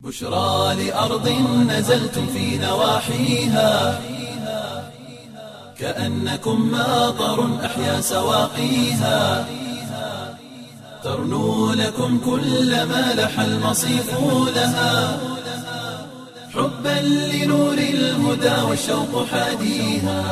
بشرى لأرض نزلتم في نواحيها كأنكم ماطر أحيا سواقيها ترنو لكم كل ما لح المصيف لها حبا لنور الهدى والشوق حاديها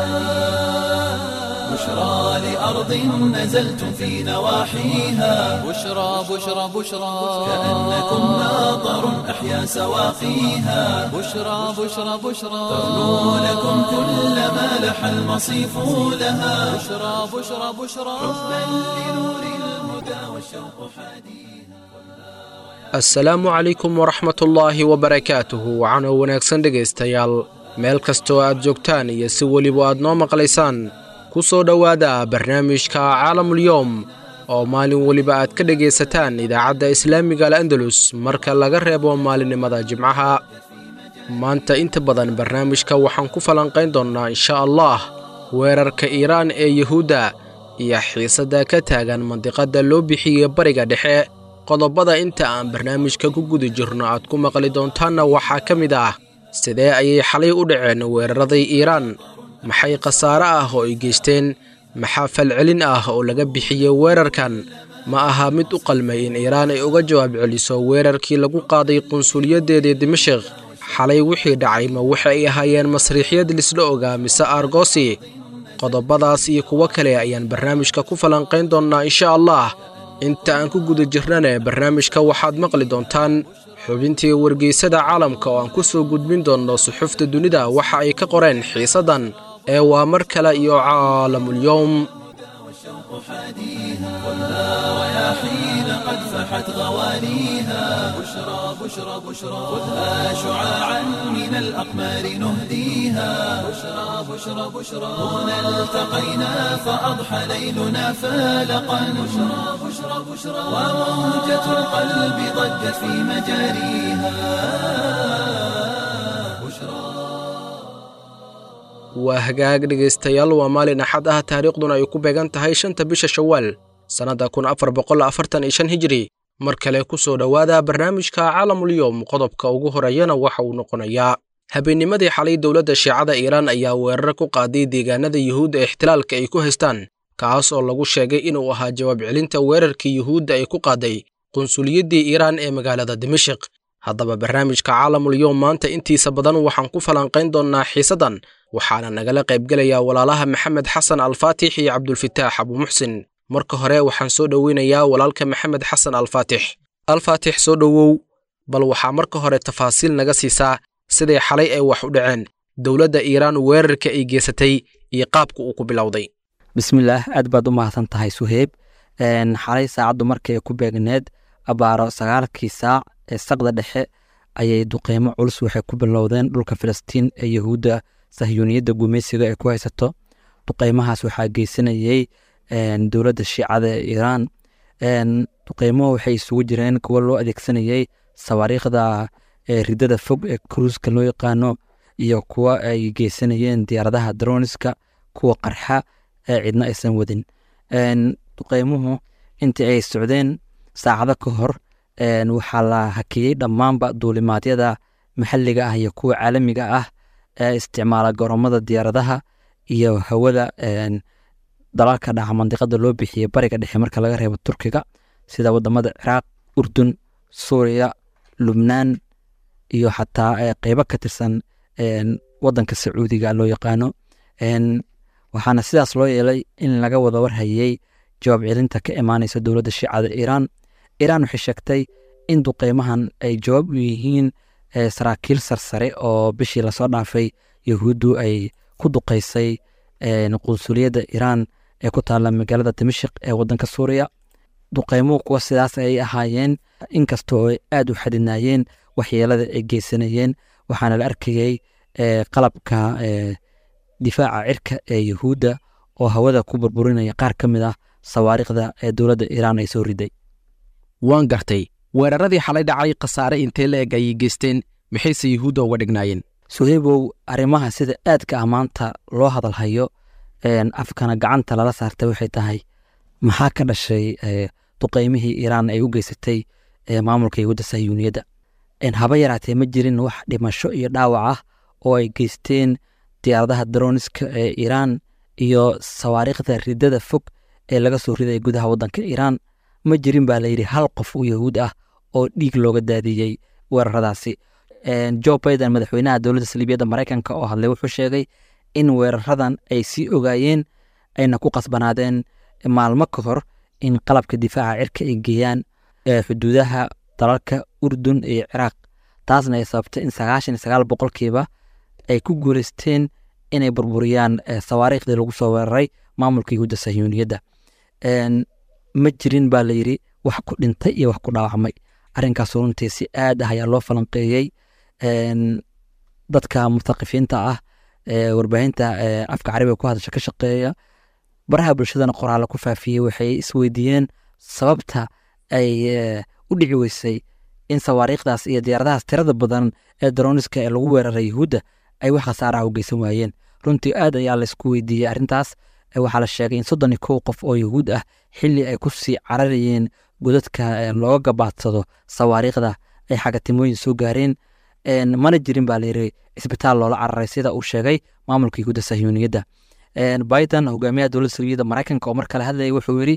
بشرى لأرض نزلتم في نواحيها بشرى بشرى بشرى كأنكم ماطر أحيا سواقيها بشرى بشرى بشرى ترنو لكم كل ما لح المصيف لها بشرى بشرى بشرى حبا لنور الهدى والشوق حاديها assalaamu calaykum waraxmatullaahi wabarakaatuhu waxaana wanaagsan dhegaystayaal meel kastoo aad joogtaan iyo si weliba aad noo maqlaysaan ku soo dhowaada barnaamijka caalamulyoom oo maalin weliba aad ka dhegaysataan idaacadda islaamiga al andalus marka laga reebo maalinimada jimcaha maanta inta badan barnaamijka waxaan ku falanqayn doonnaa insha allah weerarka iiraan ee yuhuudda iyo xiisadda ka taagan mandiqadda loo bixiyey bariga dhexe qodobada inta aan barnaamijka ku guda jirno aad ku maqli doontaanna waxaa ka mid ah sidee ayay xalay u dhaceen weeraraday iiraan maxay khasaare ah oo ay geysteen maxaa falcelin ah oo laga bixiyey weerarkan ma aha mid u qalmay in iiraan ay uga jawaab celiso weerarkii lagu qaaday qunsuliyaddeedii dimashik xalay wixii dhacay ma waxa ay ahaayeen masriixyad lisla ogaa mise argosi qodobadaas iyo kuwo kale ayaan barnaamijka ku falanqayn doonnaa insha allah inta aan ku guda jirnane barnaamijka waxaad maqli doontaan xubintii wargeysada caalamka oo aan ku soo gudbin doonno suxufta dunida waxa ay ka qoreen xiisaddan ee waa mar kale iyo caalamulyowm رياحين قد فحت غوانيها بشرى بشرى بشرى خذها شعاعا من الأقمار نهديها بشرى بشرى بشرى هنا التقينا فأضحى ليلنا فالقا بشرى بشرى بشرى وموجة القلب ضجت في مجاريها بشرى waa hagaag dhegaystayaal waa maalin axad ah taariikhduna ay ku beegan tahay shanta bisha shawaal sannadda kun afar boqol afartan iyo shan hijiri mar kale ku soo dhowaada barnaamijka caalamulyoom qodobka ugu horeeyana waxa uu noqonayaa habeennimadii xalay dowladda shiicada iiraan ayaa weerar ku qaaday deegaanada yuhuudda ee ixtilaalka ay ku haystaan kaas oo lagu sheegay inuu ahaa jawaab celinta weerarkii yuhuudda ay ku qaaday qunsuliyaddii iiraan ee magaalada dimashik haddaba barnaamijka caalamulyoom maanta intiisa badan waxaan ku falanqayn doonnaa xiisaddan waxaana nagala qaybgelayaa walaalaha maxamed xasan alfaatix iyo cabdulfitaax abuumuxsin marka hore waxaan soo dhoweynayaa walaalka maxamed xasan alfaatix alfaatix soo dhowow bal waxaa marka hore tafaasiil naga siisaa siday xalay ay wax u dhaceen dowladda iiraan weerarka ay geysatay iyo qaabka uu ku bilowday bismillaah aad baad u mahadsan tahay suheyb xalay saacaddu markii ay ku beegneed abaaro sagaalkii saac ee saqda dhexe ayay duqeymo culus waxay ku bilowdeen dhulka filistiin ee yahuudda sahyuuniyadda gumaysiga ay ku haysato duqeymahaas waxaa geysanayey dowladda shiicada ee iiraan duqeymuhu waxay isugu jireen kuwo loo adeegsanayey sawaariikhda ridada fog ee kruuska loo yaqaano iyo kuwo ay geysanayeen diyaaradaha droniska kuwa qarxa ee cidna aysan wadin duqeymuhu intii ay socdeen saacado ka hor waxaa la hakiyey dhammaanba duulimaadyada maxalliga ah iyo kuwa caalamiga ah ee isticmaala garoomada diyaaradaha iyo hawada dalalka dhaca mandiqada loo bixiyey bariga dhexe marka laga reebo turkiga sida wadamada ciraaq urdun suuriya lubnaan iyo xataa qeybo ka tirsan wadanka sacuudiga loo yaqaano waxaana sidaas loo yeelay in laga wada warhayey jawaab celinta ka imaaneysa dowladda shiicada iiraan iiraan waxay sheegtay in duqeymahan ay jawaab u yihiin saraakiil sarsare oo bishii lasoo dhaafay yahuuddu ay ku duqeysay qunsuliyadda iiraan ee ku taalla magaalada dimashik ee wadanka suuriya duqeymuhu kuwa sidaas ayay ahaayeen inkastoo ay aad u xadidnaayeen waxyeelada ay geysanayeen waxaana la arkayey qalabka difaaca cirka ee yahuudda oo hawada ku burburinaya qaar ka mid ah sawaariikhda ee dowladda iiraan ay soo riday waan gartay weeraradii xalay dhacay khasaare intee la eg ayay geysteen maxayse yuhuudda uga dhignaayeen suheybow arrimaha sida aadka ah maanta loo hadalhayo afkana gacanta lala saartay waxay tahay maxaa ka dhashay duqeymihii iiraan ay u geysatay maamulka yahuudda sahyuuniyadda haba yaraatee ma jirin wax dhimasho iyo dhaawac ah oo ay geysteen diyaaradaha daroniska ee iiraan iyo sawaariikhda ridada fog ee laga soo ridaya gudaha waddanka iiraan ma jirin baa layidhi hal qof oo yahuud ah oo dhiig looga daadiyey weeraradaasi jo biden madaxweynaha dowladda saliibiyadda maraykanka oo hadlay wuxuu sheegay in weeraradan ay sii ogaayeen ayna ku qasbanaadeen maalmo ka hor in qalabka difaaca cirka ay geeyaan xuduudaha dalalka urdun iyo ciraaq taasna ay sababtay in sagaashan iyo sagaal boqolkiiba ay ku guuleysteen inay burburiyaan sawaariikhdii lagu soo weeraray maamulka yahuudda sahyuuniyadda ma jirin baa layidhi wax ku dhintay iyo wax ku dhaawacmay arrinkaas runtii si aad ah ayaa loo falanqeeyey dadka muthaqifiinta ah warbaahinta afka carabiga ku hadasha ka shaqeeya baraha bulshadana qoraalla ku faafiyey waxay isweydiiyeen sababta ay u dhici weysay in sawaariikhdaas iyo diyaaradahaas tirada badan ee daroniska ee lagu weeraray yahuudda ay wax khasaaraha u geysan waayeen runtii aad ayaa laysku weydiiyey arrintaas waxaa la sheegay in soddon iyo kow qof oo yahuud ah xilli ay ku sii cararayeen godadka looga gabaadsado sawaariikhda ay xagatimooyin soo gaareen mana jirin baa layiri isbitaal loola cararay sida uu sheegay maamulka yahuudda sahyuuniyadda biden hogaamiyaha dowladda saliyadda maraykanka oo mar kale hadlayay wuxuu yidhi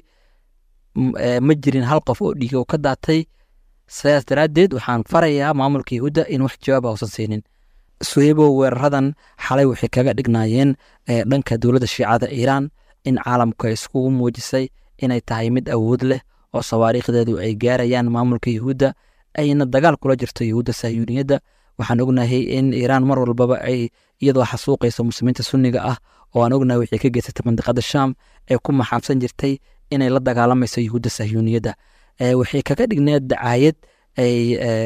ma jirin hal qof oo dhiiga u ka daatay sidaas daraaddeed waxaan farayaa maamulka yahuudda in wax jawaaba uusan siinin suheybo weeraradan xalay waxay kaga dhignaayeen dhanka dowladda shiicada iiraan in caalamku ay iskugu muujisay inay tahay mid awood leh oo sawaariikhdeedu ay gaarayaan maamulka yahuudda ayna dagaal kula jirto yahuudda sahyuuniyadda waxaan ognahay in iiraan mar walbaba ay iyadoo xasuuqayso muslimiinta sunniga ah oo aan ognahay waxay ka geysatay mandiqada shaam ee ku maxaabsan jirtay inay la dagaalamayso yahuudda sahyuuniyadda waxay kaga dhigneed dacaayad ay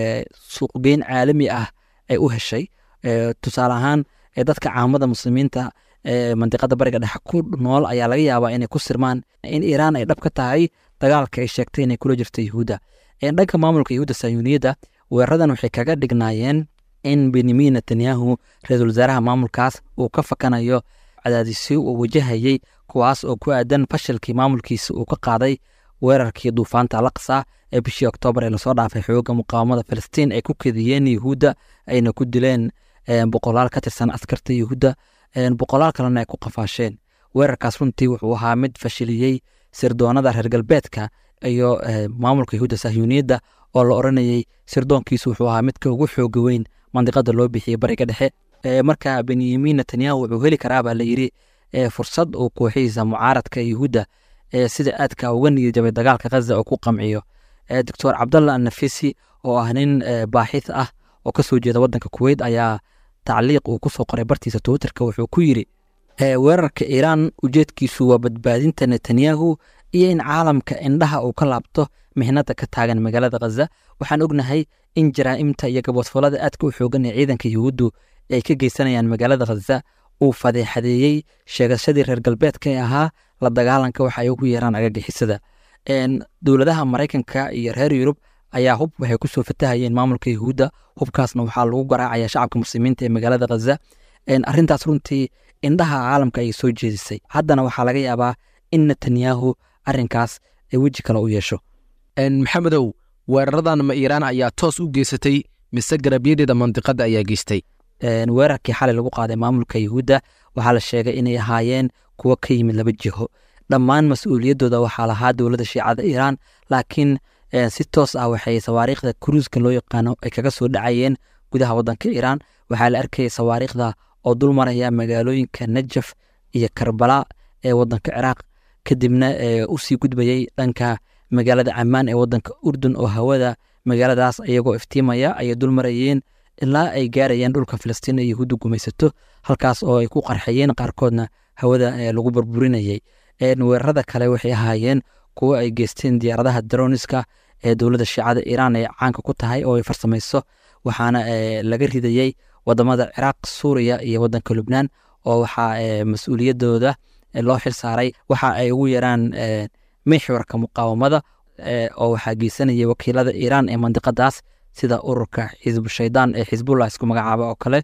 suuqgeyn caalami ah ay u heshay tusaale ahaan dadka caamada muslimiinta mandiqada bariga dhexe ku nool ayaa laga yaabaa inay ku sirmaan in iiraan ay dhab ka tahay dagaalka ay sheegtay inay kula jirto yahuudda dhanka maamulka yahuudda sayuuniyadda weeraradan waxay kaga dhignaayeen in benyamin netanyahu ra-iisul wasaaraha maamulkaas uu ka fakanayo cadaadisyo uu wajahayey kuwaas oo ku aadan fashilkii maamulkiisa uu ka qaaday weerarkii duufaanta alaqsa ee bishii oktoobar ee lasoo dhaafay xooga muqaawamada filistiin ay ku kediyeen yahuudda ayna ku dileen boqolaal ka tirsan askarta yahuudda boqolaal kalena ay ku qafaasheen weerarkaas runtii wuxuu ahaa mid fashiliyey sirdoonada reer galbeedka iyo maamulka yahuudda sahyuuniyadda oo la oranayey sirdoonkiisu wuxuu ahaa midka ugu xooga weyn mandiqada loo bixiyey bariga dhexe marka benyamin netanyahu wuxuu heli karaabaa layidhi fursad uu kooxihiisa mucaaradka yahuudda sida aadka uga niyadjabay dagaalka khaza oo ku qamciyo doctor cabdallah annafisi oo ah nin baaxith ah oo kasoo jeeda wadanka kuweyt ayaa tacliiq uu kusoo qoray bartiisa twitterka wuxuu ku yidhi weerarka iiraan ujeedkiisu waa badbaadinta netanyahu iyo in caalamka indhaha uu ka laabto mihnada ka taagan magaalada khaza waxaan ognahay in jaraa'imta iyo gaboodfalada aadka u xoogan ee ciidanka yahuuddu ay ka geysanayaan magaalada khaza uu fadeexadeeyey sheegashadii reer galbeedka ee ahaa la dagaalanka waxa ay ugu yeeraan agagixisada dowladaha maraykanka iyo reer yurub ayaa hub waxay kusoo fatahayeen maamulka yahuudda hubkaasna waxaa lagu garaacaya shacabka muslimiinta ee magaalada khaza arrintaas runtii indhaha caalamka ayay soo jeedisay haddana waxaa laga yaabaa in netanyahu arrinkaas ay weji kale u yeesho maxamedow weeraradan ma iiraan ayaa toos u geysatay mise garabyadeeda mandiqadda ayaa geystay weerarkii xalay lagu qaaday maamulka yahuudda waxaa la sheegay inay ahaayeen kuwo ka yimid laba jiho dhammaan mas-uuliyaddooda waxaa lahaa dowladda shiicada iiraan laakiin si toos ah waxay sawaariikhda kuruuska loo yaqaano ay kaga soo dhacayeen gudaha waddanka iiraan waxaa la arkayay sawaariikhda oo dul maraya magaalooyinka najaf iyo karbala ee waddanka ciraaq kadibna usii gudbayey dhanka magaalada camaan ee waddanka urdun oo hawada magaaladaas iyagoo iftiimaya ayay dul marayeen ilaa ay gaarayeen dhulka filistiin ee yahuudda gumaysato halkaas oo ay ku qarxayeen qaarkoodna hawada lagu burburinayay weerarada kale waxay ahaayeen kuwo ay geysteen diyaaradaha daroniska ee dowladda shiicada iiraan ee caanka ku tahay oo ay farsamayso waxaana laga ridayey wadamada ciraaq suuriya iyo wadanka lubnaan oo waxaa mas-uuliyadooda loo xil saaray waxa ay ugu yaraan mixwarka muqaawamada oo waxaa geysanayay wakiilada iiraan ee mandiqadaas sida ururka xisbu shaydaan ee xisbullah isku magacaaba oo kale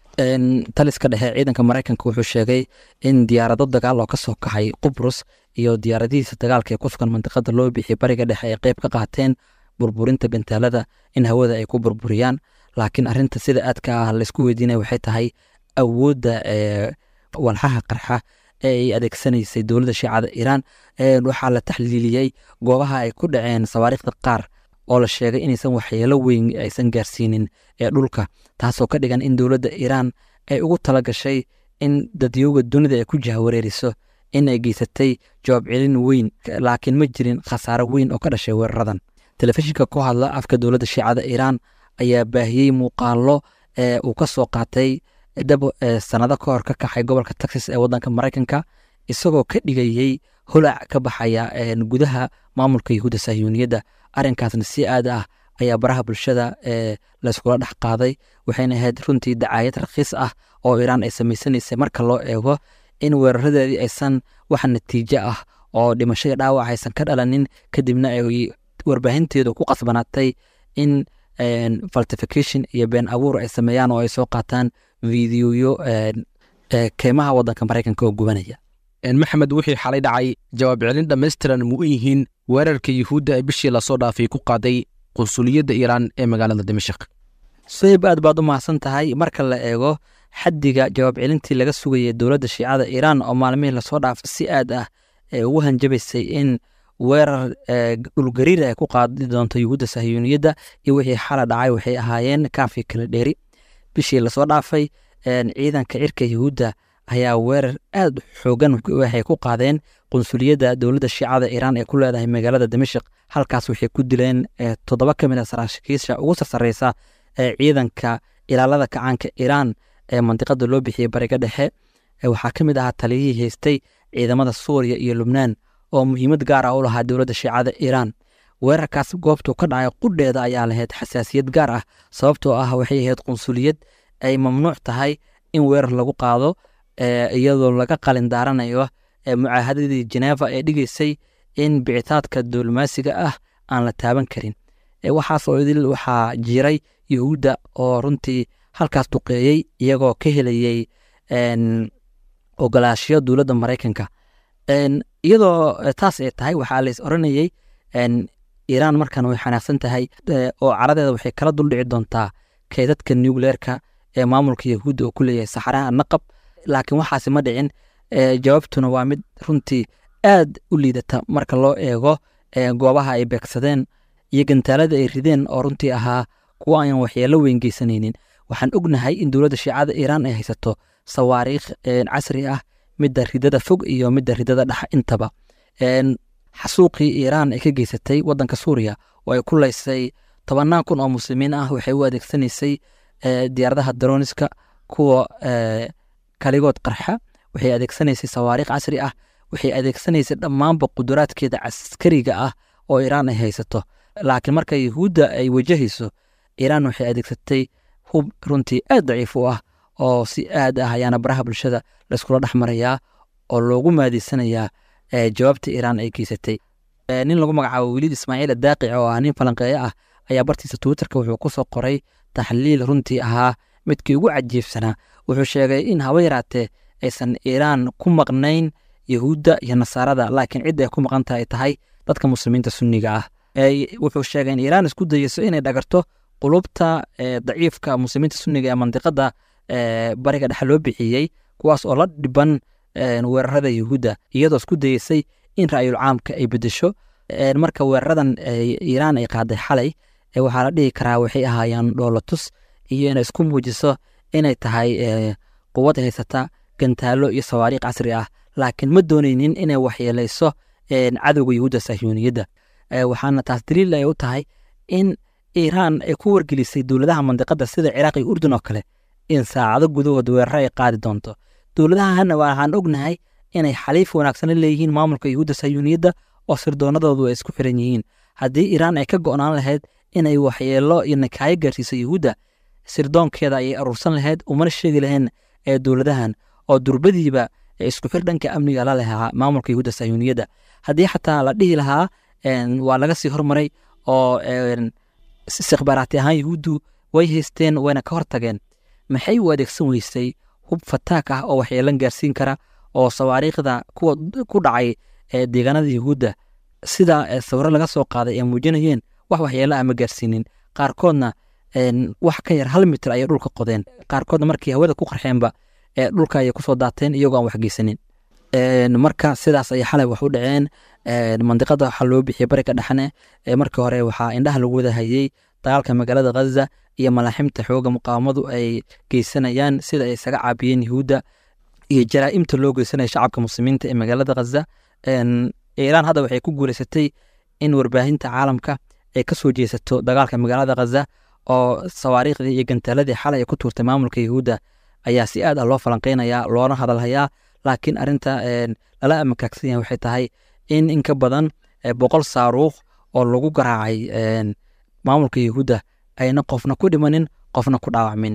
taliska dhexe ciidanka maraykanka wuxuu sheegay in diyaarado dagaal oo kasoo kaxay qubrus iyo diyaaradihiisa dagaalka ee ku sugan mandiqada loo bixiyay bariga dhexe ay qeyb ka qaateen burburinta gantaalada in hawada ay ku burburiyaan laakiin arinta sida aadka ah laysku weydiinaya waxay tahay awoodda walxaha qarxa ee ay adeegsanaysay dowladda shiicada iiraan waxaa la taxliiliyey goobaha ay ku dhaceen sawaariikhda qaar oo la sheegay inaysan waxyeelo weyn aysan gaarsiinin ee dhulka taasoo ka dhigan in dowladda iiraan ay ugu tala gashay in dadyooga dunida ay ku jahwareeriso in ay geysatay jawaab celin weyn laakiin ma jirin khasaaro weyn oo ka dhashay weeraradan telefishinka ku hadla afka dowladda shiicada iiraan ayaa baahiyey muuqaalo ee uu ka soo qaatay dab sanado ka hor ka kaxay gobolka texas ee wadanka maraykanka isagoo ka dhigayey holac ka baxaya gudaha maamulka yahuudda sahyuuniyadda arrinkaasna si aad ah ayaa baraha bulshada ee layskula dhex qaaday waxayna ahayd runtii dacaayad rakiis ah oo iiraan ay samaysanaysay marka loo eego in weeraradeedii aysan wax natiijo ah oo dhimashada dhaawac aysan ka dhalanin kadibna ay warbaahinteedu ku qasbanaatay in faltification iyo been abuur ay sameeyaan oo ay soo qaataan videoyo keymaha wadanka maraykanka oo gubanaya maxamed wixii xalay dhacay jawaab celin dhammaystiran mu u yihiin weerarka yuhuudda ee bishii lasoo dhaafay ku qaaday qunsuliyadda iiraan ee magaalada dimashik sohib aad baad u mahadsan tahay marka la eego xaddiga jawaab celintii laga sugayay dowladda shiicada iiraan oo maalmihii lasoo dhaafay si aad ah ee ugu hanjabaysay in weerar dhulgariir ay ku qaadi doonto yuhuudda sahyuuniyadda iyo wixii xala dhacay waxay ahaayeen kaafi kala dheeri bishii lasoo dhaafay ciidanka cirka yuhuudda ayaa weerar aad xoogan waxay ku qaadeen qunsuliyadda dowladda shiicada iiraan ee ku leedahay magaalada dimashik halkaas waxay ku dileen toddoba ka mid a saraakiisha ugu sarsareysa ee ciidanka ilaalada kacaanka iiraan ee mandiqada loo bixiyey bariga dhexe waxaa ka mid ahaa taliyihii haystay ciidamada suuriya iyo lubnaan oo muhiimad gaar ah u lahaa dowladda shiicada iiraan weerarkaas goobtuu ka dhacay qudheeda ayaa lahayd xasaasiyad gaar ah sababtoo ah waxay ahayd qunsuliyad ay mamnuuc tahay in weerar lagu qaado iyadoo laga qalin daaranayo mucaahadadii jeneva ee dhigeysay in bicitaadka diblomaasiga ah aan la taaban karin waxaas oo idil waxaa jiray yuhuudda oo runtii halkaas duqeeyey iyagoo ka helayey ogolaashiyo dowladda maraykanka iyadoo taas ay tahay waxaa lays oranayey iiraan markan way xanaaqsan tahay oo caradeeda waxay kala duldhici doontaa keydadka nucleerka ee maamulka yahuudda oo ku leeyahay saxaraha naqab laakiin waxaasi ma dhicin jawaabtuna waa mid runtii aad u liidata marka loo eego goobaha ay beegsadeen iyo gantaalada ay rideen oo runtii ahaa kuwa aan waxyeelo weyn geysanaynin waxaan ognahay in dowladda shiicada iiraan ay haysato sawaariikh casri ah midda ridada fog iyo midda ridada dhex intaba xasuuqii iiraan ay ka geysatay wadanka suuriya oo ay ku laysay tobannaan kun oo muslimiin ah waxay u adeegsanaysay diyaaradaha daroniska kuwa kaligood qarxa waxay adeegsanaysay sawaariikh casri ah waxay adeegsanaysay dhammaanba quduraadkeeda caskariga ah oo iiraan ay haysato laakiin marka yahuudda ay wajahayso iiraan waxay adeegsatay hub runtii aad daciif u ah oo si aad ah ayaana baraha bulshada layskula dhex marayaa oo loogu maadiysanayaa jawaabta iiraan ay geysatay nin lagu magacaabo weliid ismaaciil adaaqic oo ah nin falanqeeye ah ayaa bartiisa twitterka wuxuu ku soo qoray taxliil runtii ahaa midkii ugu cajiibsanaa wuxuu sheegay in haba yaraatee aysan iiraan ku maqnayn yahuudda iyo nasaarada laakiin cidda ay ku maqan tahay tahay dadka muslimiinta sunniga ah wuxuu sheegay in iiraan isku dayeyso inay dhagarto qulubta daciifka muslimiinta sunniga ee mandiqada bariga dhexe loo bixiyey kuwaas oo la dhiban weerarada yahuudda iyadoo isku dayeysay in ra'yul caamka ay bedesho marka weeraradan iiraan ay qaaday xalay waxaa la dhihi karaa waxay ahaayeen dhoolatus iyo inay isku muujiso inay tahay quwad haysata gantaalo iyo sawaariikh casri ah laakiin ma doonaynin inay waxyeelayso cadowga yahuudda sahyuuniyadda waxaana taas daliil ay u tahay in iiraan ay ku wargelisay dowladaha mandiqada sida ciraaq iyo urdun oo kale in saacado gudahood weeraro ay qaadi doonto dowladahana waxaan ognahay inay xaliif wanaagsan la leeyihiin maamulka yahuudda sahyuuniyadda oo sirdoonadoodu ay isku xiran yihiin haddii iiraan ay ka go'naan lahayd inay waxyeelo iyo nakaayo gaarsiiso yahuudda sirdoonkeeda ayay aruursan lahayd umana sheegi lahayn ee dowladahan oo durbadiiba isku xir dhanka amniga la lahaa maamulka yahuudda sahyuuniyadda haddii xataa la dhihi lahaa waa laga sii hormaray oo istikhbaaraati ahaan yahuuddu way haysteen wayna ka hortageen maxay u adeegsan weysay hub fataak ah oo waxyeelan gaarsiin kara oo sawaariikhda kuwa ku dhacay deegaanada yahuudda sida sawiro laga soo qaaday ay muujinayeen wax waxyeelo ah ma gaarsiinin qaarkoodna wax ka yar hal mitir ayay dhulka qodeen qaarkoodna markii hawada ku qarxeenba dhulka ayay kusoo daateen iyagoo aan waxgeysanin marka sidaas ayay xalay wax u dhaceen mandiqada waxaa loo bixiyey bariga dhexne markii hore waxaa indhaha lagu wada hayey dagaalka magaalada ghaza iyo malaaximta xooga muqaawamadu ay geysanayaan sida ay isaga caabiyeen yahuudda iyo jaraa'imta loo geysanaya shacabka muslimiinta ee magaalada ghaza iiraan hadda waxay ku guuleysatay in warbaahinta caalamka ay ka soo jeesato dagaalka magaalada ghaza oo sawaariikhdii iyo gantaaladii xalay ay ku tuurtay maamulka yahuudda ayaa si aad ah loo falanqeynayaa loona hadalhayaa laakiin arinta lala amakaagsan yahay waxay tahay in in ka badan boqol saaruuq oo lagu garaacay maamulka yahuudda ayna qofna ku dhimanin qofna ku dhaawacmin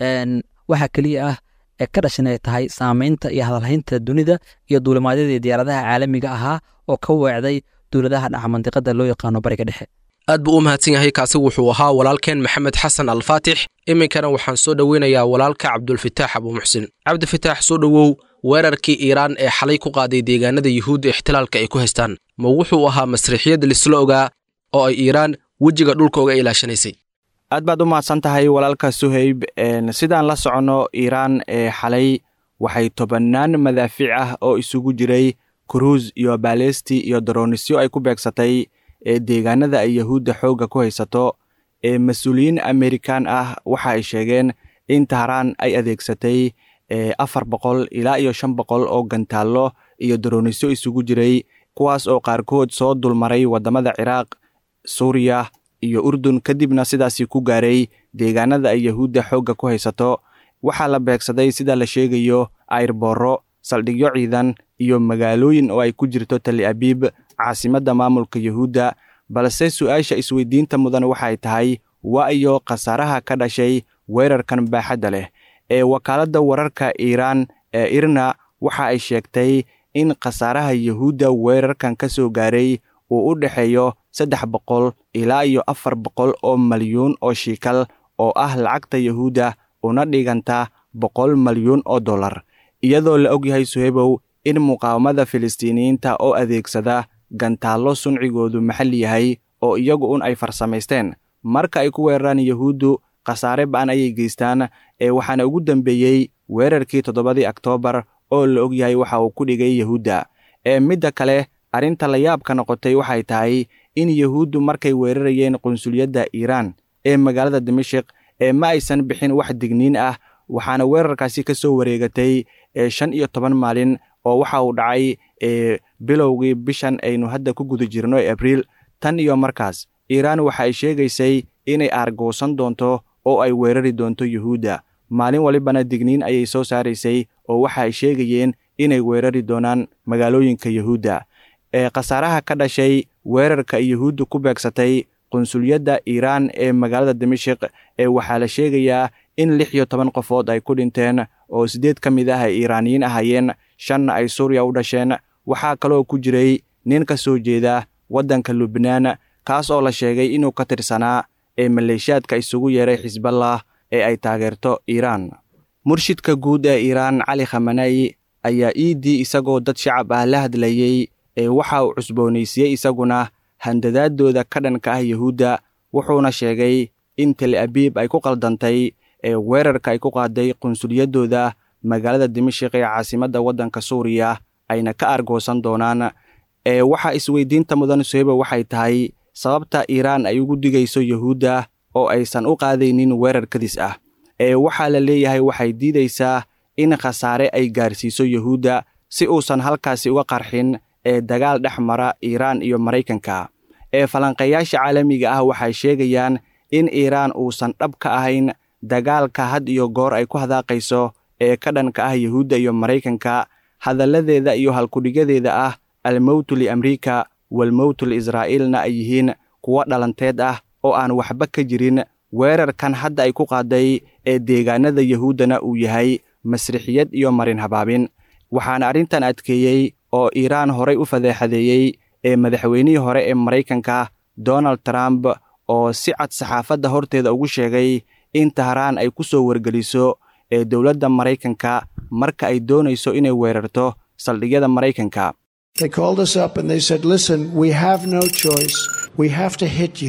waxaa keliya ah ee ka dhashan ay tahay saameynta iyo hadalhaynta dunida iyo duulimaadyadii diyaaradaha caalamiga ahaa oo ka weecday dowladaha dhaca mandiqada loo yaqaano bariga dhexe aad buu u mahadsan yahay kaasi wuxuu ahaa walaalkeen maxamed xasan alfaatix iminkana waxaan soo dhoweynayaa walaalka cabdulfitaax abuumuxsin cabdifitaax soo dhowow weerarkii iiraan ee xalay ku qaaday deegaanada yuhuudda ixtilaalka ay ku haystaan ma wuxuu ahaa masriixiyad lisla ogaa oo ay iiraan wejiga dhulka uga ilaashanaysay aad baad u mahadsan tahay walaalka suhayb sidaan la soconno iiraan ee xalay waxay tobannaan madaafiic ah oo isugu jiray kuruus iyo baalesti iyo daroonisyo ay ku beegsatay ee deegaanada ay yahuudda xoogga ku haysato ee mas-uuliyiin amerikan ah waxa ay sheegeen in tahraan ay adeegsatay afar boqol ilaa iyo shan boqol oo gantaallo iyo daroonisyo isugu jiray kuwaas oo qaarkood soo dulmaray waddamada ciraaq suuriya iyo urdun kadibna sidaasi ku gaaray deegaanada ay yahuudda xoogga ku haysato waxaa la beegsaday sida la sheegayo ayrbooro saldhigyo ciidan iyo magaalooyin oo ay ku jirto tali abiib caasimadda maamulka yahuudda balse su-aasha isweydiinta mudan waxay tahay waa iyo khasaaraha ka dhashay weerarkan baaxadda leh ee wakaaladda wararka iiraan ee irna waxa ay sheegtay in khasaaraha yahuudda weerarkan ka soo gaaray uu u dhexeeyo saddex boqol ilaa iyo afar boqol oo malyuun oo shiikal oo ah lacagta yahuudda una dhiganta boqol malyuun oo dollar iyadoo la og yahay suhebow in muqaawamada filistiiniyiinta oo adeegsada gantaallo suncigoodu maxalli yahay oo iyagu un ay farsamaysteen marka ay ku weeraraan yahuuddu khasaare ba'an ayay geystaan ee waxaana ugu dambeeyey weerarkii toddobadii oktoobar oo la og yahay waxa uu ku dhigay yahuudda ee midda kale arrinta la yaabka noqotay waxay tahay in yahuuddu markay weerarayeen qunsuliyadda iiraan ee magaalada dimashik ee ma aysan bixin wax digniin ah waxaana weerarkaasi ka soo wareegatay ee shan iyo toban maalin oo waxa uu dhacay ee bilowgii bishan aynu hadda ku guda jirno ee abriil tan iyo markaas iiraan waxa ay sheegaysay inay aargoosan doonto oo ay weerari doonto yuhuudda maalin walibana digniin ayay soo saaraysay oo waxa ay sheegayeen inay weerari doonaan magaalooyinka yuhuudda ee khasaaraha ka dhashay weerarka ay yuhuudda ku beegsatay qunsuliyadda iiraan ee magaalada dimashik ee waxaa la sheegayaa in lix iyo toban qofood ay ku dhinteen oo siddeed ka mid ah ay iiraaniyiin ahaayeen shanna ay suuriya u dhasheen waxaa kaloo ku jiray nin ka soo jeeda waddanka lubnaan kaas oo la sheegay inuu ka tirsanaa ee maleeshiyaadka isugu yeeray xisballah ee ay taageerto iiraan murshidka guud ee iiraan cali khamanayi ayaa iiddii isagoo dad shacab ah la hadlayey ee waxa uu cusboonaysiiyey isaguna handadaadooda ka dhanka ah yuhuudda wuxuuna sheegay in tel abiib ay ku qaldantay ee weerarka ay ku qaaday qunsuliyaddooda magaalada dimashik ee caasimadda waddanka suuriya ayna ka argoosan doonaan ee waxaa isweydiinta mudan suheba waxay tahay sababta iiraan ay ugu digayso yuhuudda oo aysan u qaadaynin weerar kadis ah ee waxaa la leeyahay waxay diidaysaa in khasaare ay gaarsiiso yuhuudda si uusan halkaasi uga qarxin ee dagaal dhex mara iiraan iyo maraykanka ee falanqeeyaasha caalamiga ah waxay sheegayaan in iiraan uusan dhab ka ahayn dagaalka had iyo goor ay ku hadaaqayso ee ka dhanka ah yuhuudda iyo maraykanka hadalladeeda iyo halkudhigadeeda ah almowtu liamriika walmowtu liisraa'iilna ay yihiin kuwo dhalanteed ah oo aan waxba ka jirin weerarkan hadda ay ku qaaday ee deegaanada yuhuuddana uu yahay masrixiyad iyo marin habaabin waxaana arrintan adkeeyey oo iiraan horay u fadeexadeeyey ee madaxweynihii hore ee maraykanka donald trump oo si cad saxaafadda horteeda ugu sheegay in tahraan ay ku soo wargeliso ee dowladda maraykanka marka ay doonayso inay weerarto saldhigyada maraykanka They called us up and they said, listen, we have no choice. We have to hit you.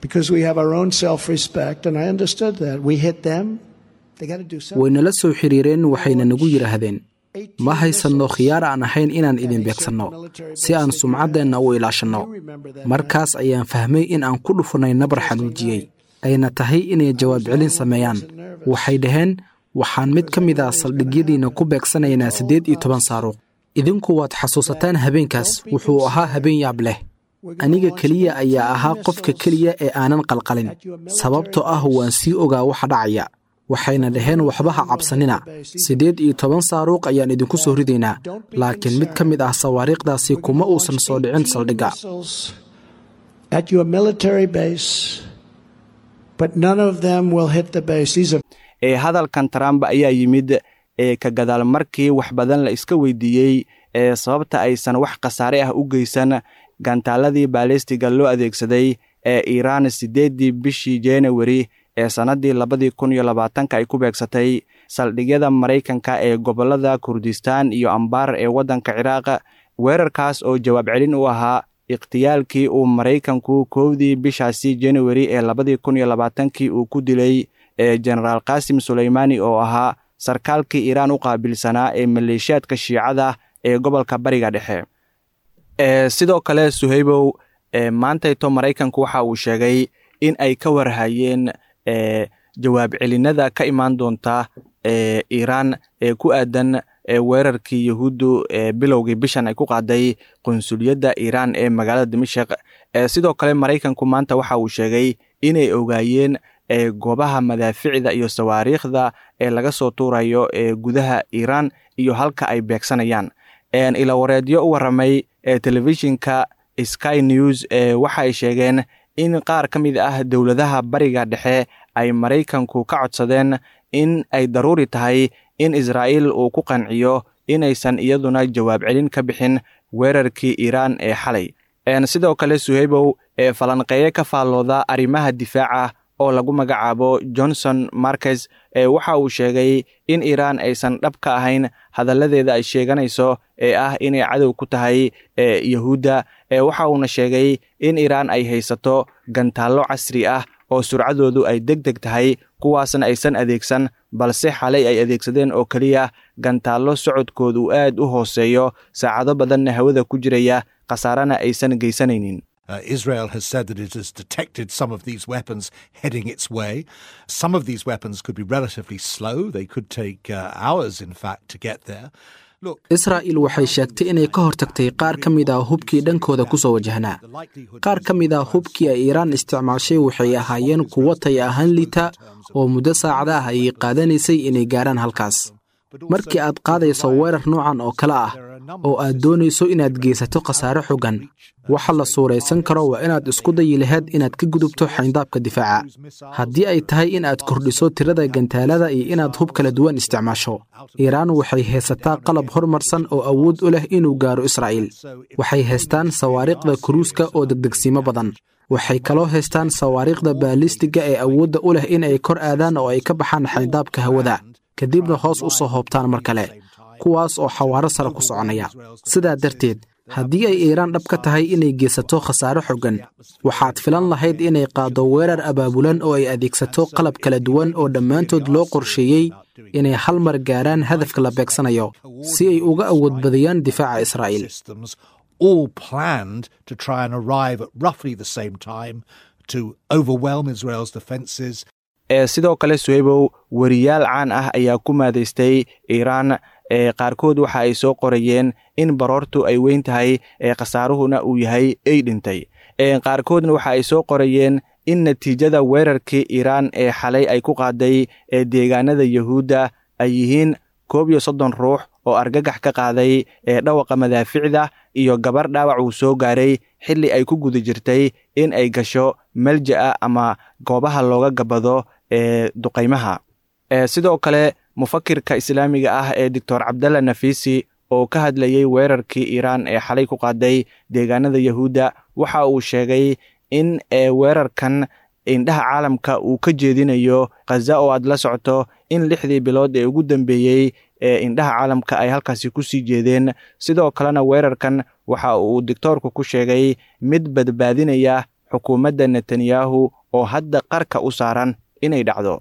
because we have our own self respect, and I understood that. We hit them, they got to do something. waynala soo xiriireen waxayna nagu yidhaahdeen ma haysanno khiyaar aan ahayn inaan idin beegsanno si aan sumcaddeenna u ilaashanno markaas ayaan fahmay in aan ku dhufunay nabar xanuujiyey ayna tahay inay jawaab celin sameeyaan waxay dhaheen waxaan mid ka mid ah saldhigyadiinna ku beegsanaynaa siddeed iyo toban saaruuq idinku waad xasuusataan habeenkaas wuxuu ahaa habeen yaab leh aniga keliya ayaa ahaa qofka keliya ee aanan qalqalin sababtoo ah waan sii ogaa waxa dhacaya waxayna dhaheen waxba ha cabsanina siddeed iyo toban saaruuq ayaan idinku soo ridaynaa laakiin mid ka mid ah sawaariikhdaasi kuma uusan soo dhicin saldhigga Missiles At your military base, but none of them will hit the base. These are ee hadalkan trump ayaa yimid ee ka gadaal markii wax badan la iska weydiiyey ee sababta aysan wax khasaare ah u geysan gantaaladii baalistiga loo adeegsaday ee iiraan siddeeddii bishii januari ee sannaddii labadii kun iyo labaatanka ay ku beegsatay saldhigyada maraykanka ee gobollada kurdistaan iyo ambaar ee waddanka ciraaq weerarkaas oo jawaab celin u ahaa ikhtiyaalkii uu maraykanku kowdii bishaasi januari ee labadii kun iyo labaatankii uu ku dilay ee jenaraal qaasim suleymaani oo ahaa sarkaalkii iiraan u qaabilsanaa ee maleeshiyaadka shiicada ee gobolka bariga dhexe ee sidoo kale suhaybow ee maantayto maraykanku waxa uu sheegay in ay ka warhayeen ee jawaab celinada ka imaan doonta ee iiraan ee ku aadan ee weerarkii yahuuddu ee bilowgii bishan ay ku qaaday qunsuliyadda iiraan ee magaalada dimashik ee sidoo kale maraykanku maanta waxa uu sheegay inay ogaayeen ee goobaha madaaficda iyo sawaariikhda ee laga soo tuurayo ee gudaha iiraan iyo halka ay beegsanayaan ilawareedyo u warramay ee telefishinka sky news ee waxa ay sheegeen in qaar ka mid ah dowladaha bariga dhexe ay maraykanku ka codsadeen in ay daruuri tahay in israa'iil uu ku qanciyo inaysan iyaduna jawaab celin ka bixin weerarkii iiraan ee xalay sidoo kale suhaybow ee falanqeeye ka faallooda arrimaha difaaca oo lagu magacaabo johnson markes ee waxa uu sheegay in iiraan aysan dhab ka ahayn hadalladeeda ay sheeganayso ee ah inay cadow ku tahay ee yahuudda ee waxa uuna sheegay in iiraan ay haysato gantaallo casri ah oo surcadoodu ay deg deg tahay kuwaasna aysan adeegsan balse xalay ay adeegsadeen oo keliya gantaallo socodkoodu uu aad u hooseeyo saacado badanna hawada ku jiraya khasaarana aysan geysanaynin Uh, Israel has said that it has detected some of these weapons heading its way. Some of these weapons could be relatively slow. They could take uh, hours, in fact, to get there. Look, israa'iil waxay sheegtay inay ka hortagtay qaar ka mid ah hubkii dhankooda ku soo wajahnaa qaar ka mid ah hubkii ay iiraan isticmaashay waxay ahaayeen kuwo tay ahaan liita oo muddo saacada ah ayay qaadanaysay inay gaarhaan halkaas markii aad qaadayso weerar noocan oo kale ah oo aad doonayso inaad geysato khasaare xogan waxa la suuraysan karo waa inaad isku dayi lahayd inaad ka gudubto xayndaabka difaaca haddii ay tahay in aad kordhiso tirada gantaalada iyo inaad hub kala duwan isticmaasho iiraan waxay haysataa qalab horumarsan oo awood u leh inuu gaaro israa'iil waxay haystaan sawaariikhda kuruuska oo degdegsiimo badan waxay kaloo haystaan sawaariikhda baalistiga ee awoodda u leh in ay kor aadaan oo ay ka baxaan xayndaabka hawada kadibna hoos u soo hoobtaan mar kale kuwaas oo xawaaro sare ku soconaya sidaa darteed haddii ay iiraan dhab ka tahay inay geysato khasaare xogan waxaad filan lahayd inay qaaddo weerar abaabulan oo ay adeegsato qalab kala duwan oo dhammaantood loo qorsheeyey inay hal mar gaaraan hadafka la beegsanayo si ay uga awood badiyaan difaaca israa'iil systems all planned to try and arrive at roughly the same time to overwhelm Israel's defenses ee sidoo kale suhaybow weriyaal caan ah ayaa ku maadaystay iiraan ee qaarkood waxa ay soo qorayeen in baroortu ay weyn tahay ee khasaaruhuna uu yahay ay dhintay ee qaarkoodna waxa ay soo qorayeen in natiijada weerarkii iiraan ee xalay ay ku qaaday ee deegaanada yahuudda ay yihiin koob iyo soddon ruux oo argagax ka qaaday ee dhawaqa madaaficda iyo gabar dhaawac uu soo gaaray xilli ay ku guda jirtay in ay gasho melja'a ama goobaha looga gabado ee duqaymaha sidoo kale mufakirka islaamiga ah ee doctor cabdalla nafisi oo ka hadlayey weerarkii iiraan ee xalay ku qaaday deegaanada yahuudda waxa uu sheegay in weerarkan indhaha caalamka uu ka jeedinayo khaza oo aad la socto in lixdii bilood ee ugu dambeeyey ee indhaha caalamka ay halkaasi ku sii jeedeen sidoo kalena weerarkan waxa uu doctoorku ku sheegay mid badbaadinaya xukuumadda netanyahu oo hadda qarka u saaran inay dhacdo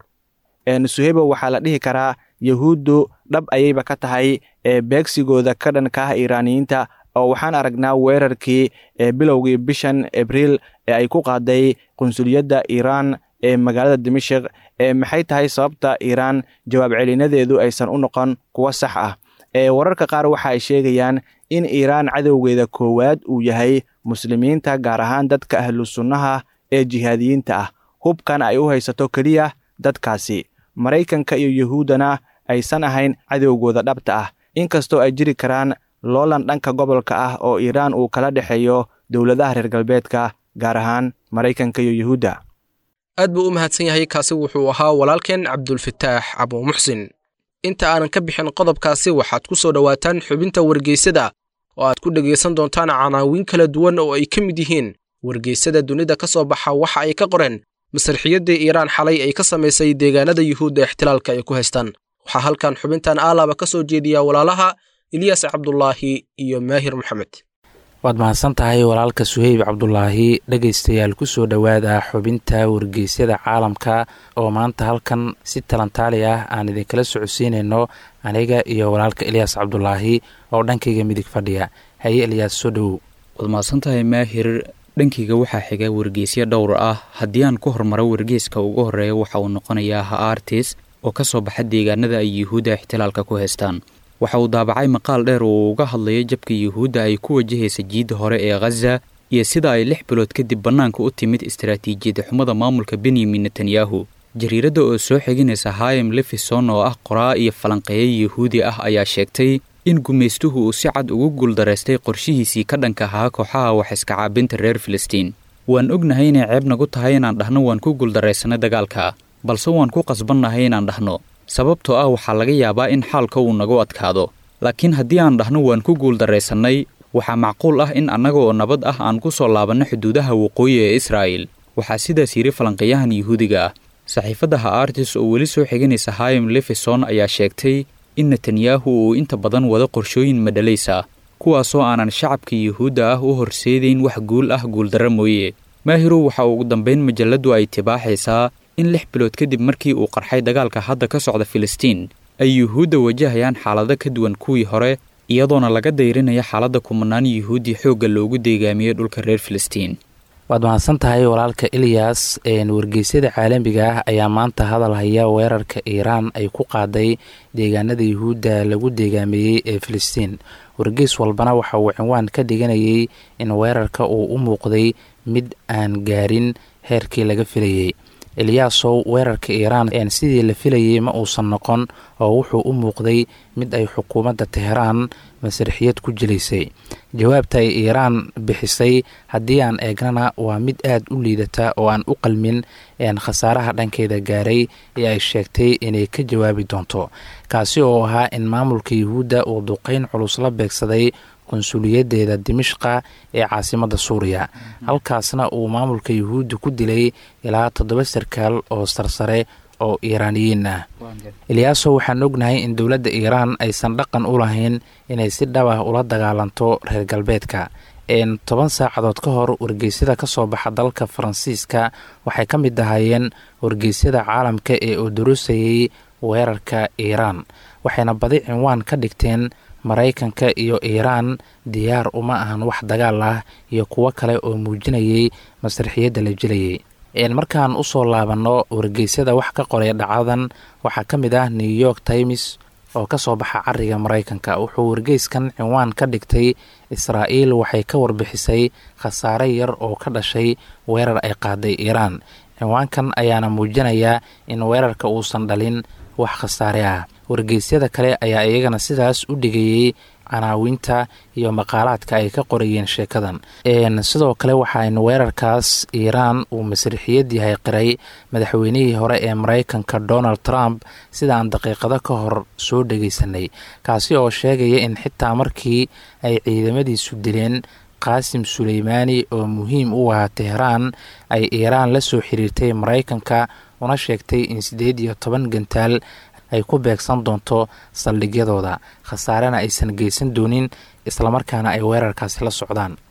suhebo waxaa la dhihi karaa yahuuddu dhab ayayba ka tahay ee beegsigooda ka dhanka ah iiraaniyiinta oo waxaan aragnaa weerarkii ee bilowgii bishan abriil ee ay ku qaaday qunsuliyadda iiraan ee magaalada dimashik ee maxay tahay sababta iiraan jawaab celinadeedu aysan u noqon kuwo sax ah ee wararka qaar waxa ay sheegayaan in iiraan cadowgeeda koowaad uu yahay muslimiinta gaar ahaan dadka ahlu sunnaha ee jihaadiyiinta ah hubkan ay u haysato keliya dadkaasi maraykanka iyo yuhuuddana aysan ahayn cadowgooda dhabta ah inkastoo ay jiri karaan loolan dhanka gobolka ah oo iiraan uu kala dhexeeyo dowladaha reer galbeedka gaar ahaan maraykanka iyo yuhuudda aad buu u mahadsan yahay kaasi wuxuu ahaa walaalkeen cabdulfataax abuumuxsin inta aanan ka bixin qodobkaasi waxaad ku soo dhowaataan xubinta wargeysada oo aad ku dhegaysan doontaan canaawiin kala duwan oo ay ka mid yihiin wargeysada dunida ka soo baxa waxa ay ka qoreen masarxiyaddii iiraan xalay ay ka samaysay deegaanada yuhuudda ixtilaalka ay ku haystaan waxaa halkan xubintan aalaba ka soo jeediya walaalaha ilyaas cabdulaahi iyo maahir maxamed waad mahadsan tahay walaalka suheyb cabdulaahi dhegaystayaal ku soo dhowaada xubinta wargeysyada caalamka oo maanta halkan si talantaali ah aan idinkala socodsiinayno aniga iyo walaalka ilyaas cabdulaahi oo dhankayga midig fadhiya haye ilyaas soo dhowow waad mahadsantahay maahir dhankayga waxaa xiga wargeysyo dhowr ah haddii aan ku hormaro wargeyska ugu horeeya waxa uu noqonayaa ha artis oo ka soo baxa deegaanada ay yuhuudda ixtilaalka ku haystaan waxa uu daabacay maqaal dheer oo uga hadlayay jabka yuhuudda ay ku wajahaysa jiidda hore ee khaza iyo sida ay lix bilood kadib bannaanka u timid istaraatiijiyada xumada maamulka benyamin netanyahu jariiradda oo soo xiginaysa hayem lefison oo ah qoraa iyo falanqeeya yuhuudi ah ayaa sheegtay in gumaystuhu uu si cad ugu guuldaraystay qorshihiisii ka dhanka ahaa kooxaha wax iska caabinta reer filistiin waan ognahay inay ceeb nagu tahay inaan dhahno waan ku guuldaraysanay dagaalka balse waan ku qasbannahay inaan dhahno sababtoo ah waxaa laga yaabaa in xaalka uu nagu adkaado laakiin haddii aan dhahno waan ku guuldarraysannay waxaa macquul ah in annaga oo nabad ah aan ku soo laabanno xuduudaha waqooyi ee israa'il waxaa sidaas yidhi falanqeeyahan yuhuudiga ah saxiifadda ha artis oo weli soo xiganaysa hayem lefison ayaa sheegtay in netanyahu uu inta badan wado qorshooyin madhalaysa kuwaasoo aanan shacabka yuhuudda ah u horseedayn wax guul ah guuldarra mooye maahiru waxa ugu dambayn majalladdu ay tibaaxaysaa in lix bilood kadib markii uu qarxay dagaalka hadda ka socda filistiin ay yuhuudda wajahayaan xaalado ka duwan kuwii hore iyadoona laga dayrinaya xaaladda kumanaan yuhuuddi xoogga loogu deegaamiyey dhulka reer filistiin waad mahadsan tahay walaalka ilyas wargeysyada caalamiga ah ayaa maanta hadal haya weerarka iiraan ay ku qaaday deegaanada yuhuudda lagu deegaameeyey ee filistiin wargeys walbana waxa uu cinwaan ka dhiganayay in weerarka uu u muuqday mid aan gaarin heerkii laga filayey eliyaasow weerarka iiraan sidii la filayey ma uusan noqon oo wuxuu u muuqday mid ay xukuumadda teheraan masarxiyad ku jilaysay jawaabta ay iiraan bixisay haddii aan eegnana waa mid aad u liidata oo aan u qalmin khasaaraha dhankeeda gaaray ee ay sheegtay inay ka jawaabi doonto kaasi oo ahaa in maamulka yuhuudda uu duqeyn culus la beegsaday konsuliyadeeda dimishqa ee caasimadda suuriya halkaasna uu maamulka yuhuudda ku dilay ilaa toddoba sarkaal oo sarsare oo iiraaniyiin ah ilyaaso waxaan ognahay in dowladda iiraan aysan dhaqan u lahayn inay si dhab ah ula dagaalanto reer galbeedka toban saacadood ka hor wargeysyada ka soo baxa dalka faransiiska waxay ka mid ahaayeen wargeysyada caalamka ee odorosayay weerarka iiraan waxayna badi cinwaan ka dhigteen maraykanka iyo iiraan diyaar uma ahan wax dagaal ah iyo kuwo kale oo muujinayay masarxiyadda la jilayay markaan usoo laabanno wargeysyada wax ka qoray dhacdadan waxaa ka mid ah new york times oo ka soo baxa cariga maraykanka wuxuu wargeyskan cinwaan ka dhigtay israa'iil waxay ka warbixisay khasaare yar oo ka dhashay weerar ay qaaday iiraan cinwaankan ayaana muujinayaa in weerarka uusan dhalin wax khasaare ah wargeysyada kale ayaa iyagana sidaas u dhigayey canaawinta iyo maqaalaadka ay ka qorayeen sheekadan sidoo kale waxaan weerarkaas iiraan uu masriixiyad yahay qiray madaxweynihii hore ee maraykanka donald trump sidaan daqiiqado ka hor soo dhegeysanay kaasi oo sheegaya in xitaa markii ay ciidamadiisu dileen qaasim suleymaani oo muhiim u ahaa teheraan ay iiraan la soo xiriirtay maraykanka una sheegtay in siddeed iyo toban gantaal ay ku beegsan doonto saldhigyadooda khasaarena aysan geysan doonin islamarkaana ay weerarkaasi la socdaan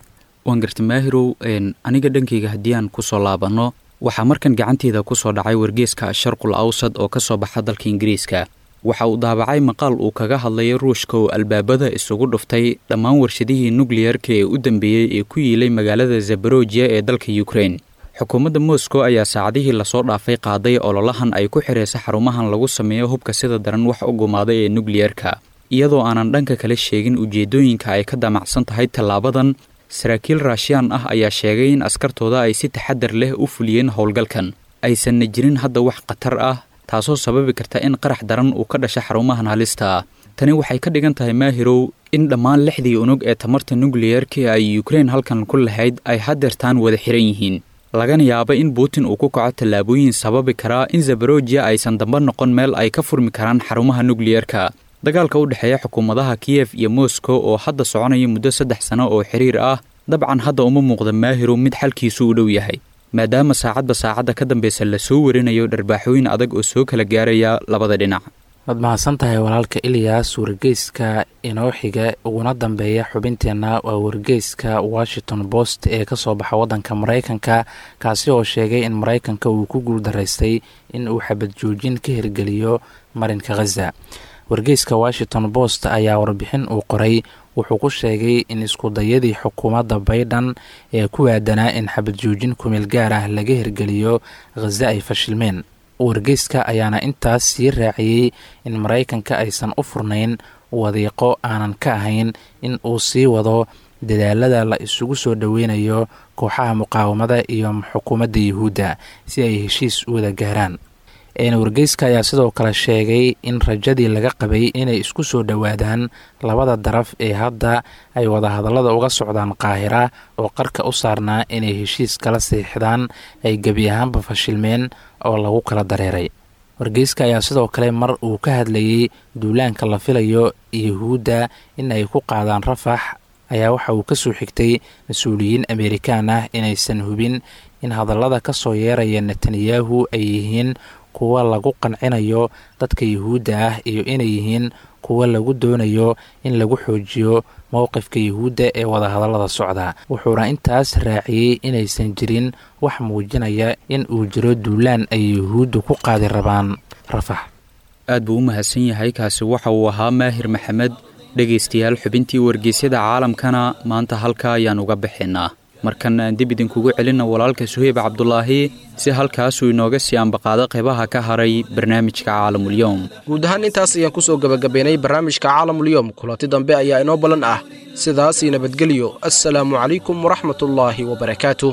waan garta maahirow aniga dhankayga haddii aan kusoo laabanno waxaa markan gacanteeda kusoo dhacay wargeeska sharqul awsad oo ka soo baxa dalka ingiriiska waxa uu daabacay maqaal uu kaga hadlaya ruushka oo albaabada isugu dhuftay dhammaan warshadihii nukliyarka ee u dambeeyey ee ku yiilay magaalada zabarojiya ee dalka ukrein xukuumadda moscow ayaa saacadihii lasoo dhaafay qaaday ololahan ay ku xiraysa xarumahan lagu sameeyo hubka sida daran wax u gumaaday ee nukliyarka iyadoo aanan dhanka kale sheegin ujeeddooyinka ay ka damacsan tahay tallaabadan saraakiil raashiyaan ah ayaa sheegay in askartooda ay si taxadar leh u fuliyeen howlgalkan aysanna jirin hadda wax khatar ah taasoo sababi karta in qarax daran uu ka dhasha xarumahan halista ah tani waxay ka dhigan tahay maahirow in dhammaan lixdii unug ee tamarta nukliyarka ay ukrein halkan ku lahayd ay hadeertaan wada xiran yihiin lagana yaaba in putin uu ku kaco tallaabooyin sababi karaa in zabarojiya aysan damba noqon meel ay ka furmi karaan xarumaha nukliyarka dagaalka u dhexeeya xukuumadaha kiyef iyo moscow oo hadda soconaya muddo saddex sano oo xiriir ah dabcan hadda uma muuqda maahirow mid xalkiisu u dhow yahay maadaama saacadba saacadda ka dambeysa lasoo warinayo dharbaaxooyin adag oo soo kala gaaraya labada dhinac waad mahadsan tahay walaalka iliyas wargeyska inoo xiga uguna dambeeya xubinteenna waa wargeyska washington post ee ka soo baxa waddanka maraykanka kaasi oo sheegay in maraykanka uu ku guuldaraystay in uu xabad joojin ka hirgeliyo marinka khaza wargeyska washington post ayaa warbixin uu qoray wuxuu ku sheegay in iskudayadii xukuumadda baydhan ee ku waadanaa in xabad joojin kumeel gaar ah laga hirgeliyo khaza ay fashilmeen wargeyska ayaana intaas sii raaciyey in maraykanka aysan u furnayn wadiiqo aanan ka ahayn in uu sii wado dadaalada la isugu soo dhoweynayo kooxaha muqaawamada iyo xukuumadda yuhuudda si ay heshiis u wada gaaraan wargeyska ayaa sidoo kale sheegay in rajadii laga qabay inay isku soo dhowaadaan labada daraf ee hadda ay wadahadallada uga socdaan qaahira oo qarka u saarnaa inay heshiis kala siixdaan ay gebi ahaanba fashilmeen oo lagu kala dareeray wargeyska ayaa sidoo kale mar uu ka hadlayey duulaanka la filayo yuhuudda in ay ku qaadaan rafax ayaa waxa uu ka soo xigtay mas-uuliyiin amerikaan ah inaysan hubin in hadallada ka soo yeeraya netanyahu ay yihiin kuwa lagu qancinayo dadka yuhuudda ah iyo inay yihiin kuwa lagu doonayo in lagu xoojiyo mowqifka yuhuudda ee wadahadallada socda wuxuuna intaas raaciyey inaysan jirin wax muujinaya in uu jiro duulaan ay yuhuuddu ku qaadi rabaan rafax aad buu u mahadsan yahay kaasi waxa uu ahaa maahir maxamed dhegaystayaal xubintii wargeysyada caalamkana maanta halka ayaan uga bixinaa markan aan dib idinkugu celinna walaalka suheyb cabdulaahi si halkaasuu inooga sii ambaqaado qaybaha ka haray barnaamijka caalamulyoom guud ahaan intaas ayaan kusoo gebagabaynay barnaamijka caalamulyoom kulanti dambe ayaa inoo ballan ah sidaasii nabadgelyo assalaamu calaykum waraxmatullaahi wabarakaatuh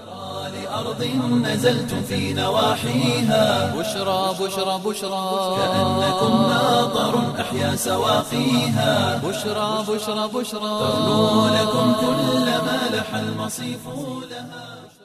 أرض نزلتم في نواحيها بشرى بشرى بشرى كأنكم ماطر أحيا سواقيها بشرى بشرى بشرى تغنو لكم كل ما لح المصيف لها